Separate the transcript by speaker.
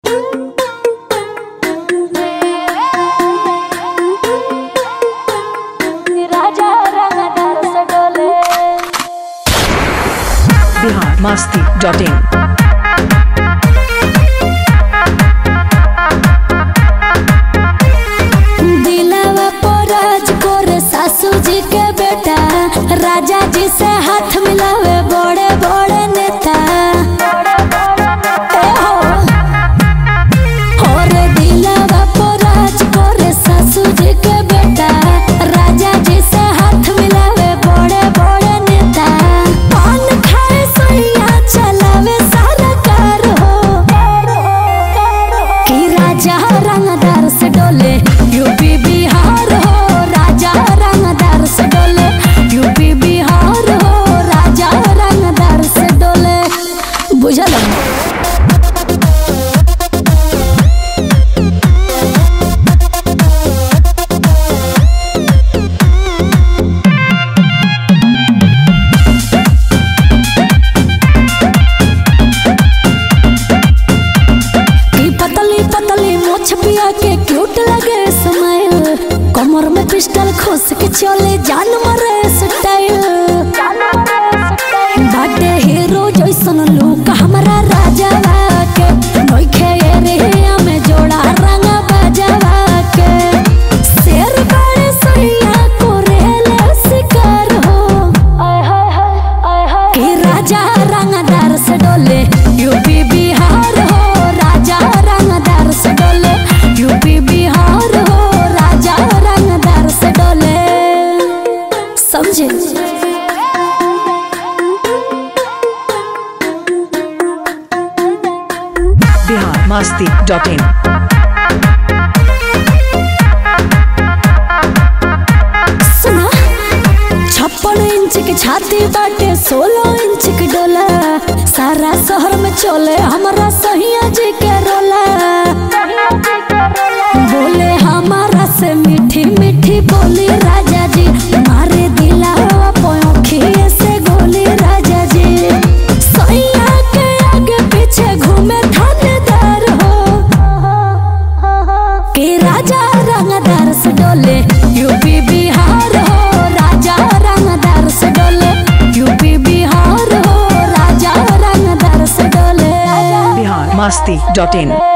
Speaker 1: राजा रंगदार से डोले
Speaker 2: बिहार मस्ती डॉट इन
Speaker 1: दिलवा पराज करे सासू जी के बेटा राजा जी से हाथ मिलावे बड़े बड़े नेता ए हो। और दिलवा पराज करे सासू जी के बेटा राजा जी से हाथ मिलावे बड़े बड़े नेता पान खाए सैया चलावे सारा कार हो कि राजा रंगदार से डोले यूपी बिहार हो राजा रंगदार से डोले यूपी बिहार हो राजा रंगदार से डोले बुझल की पतली पतली मोछ पिया के क्यूट लगे स्माइल कमर में पिस्टल खोस के चले जान मरे स्टाइल बाटे हीरो जैसन लुक हमारा राजा के नोखे एरिया में जोड़ा रंग बजावा के शेर बड़े सैया कोरेले शिकार हो आय हाय हाय आय हाय कि राजा रंगदार से डोले यूपी बिहार हो राजा रंगदार से डोले यूपी बिहार हो राजा रंगदार से डोले समझे
Speaker 2: बिहार मस्ती डॉट इन
Speaker 1: सुना छप्पन इंच की छाती बाटे सोलह इंच की डोला सारा शहर में चले हमारा सहिया जी के रोला बोले हमारा से मीठी मीठी बोली राजा जी मारे दिला पोखिए से गोली राजा जी सैया के आगे पीछे घूमे थानेदार हो के राजा रंगदार से डोले यूपी बिहार हो राजा रंगदार से डोले यूपी बिहार हो राजा रंगदार से डोले
Speaker 2: बिहार मस्ती डॉट इन